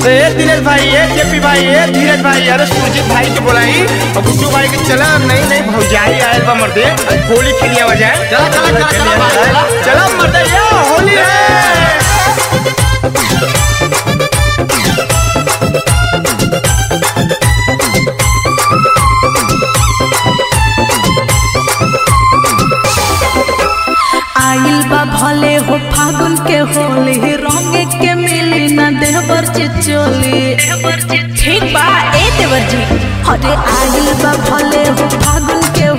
ए दिनेश भाई ए जेपी भाई ए धीरज भाई अरे सुरजीत भाई के बोलाई और गुड्डू भाई के चला नहीं नहीं भौजाई आयल बा मर्दे होली खेलिया वजाए चला चला चला चला भाई चला चला मर्दे ये होली है आइल बा भले हो फागुन के होली रंग के मिली न देवर चिचोली ठीक बा ए देवर जी अरे आइल बा भले हो फागुन के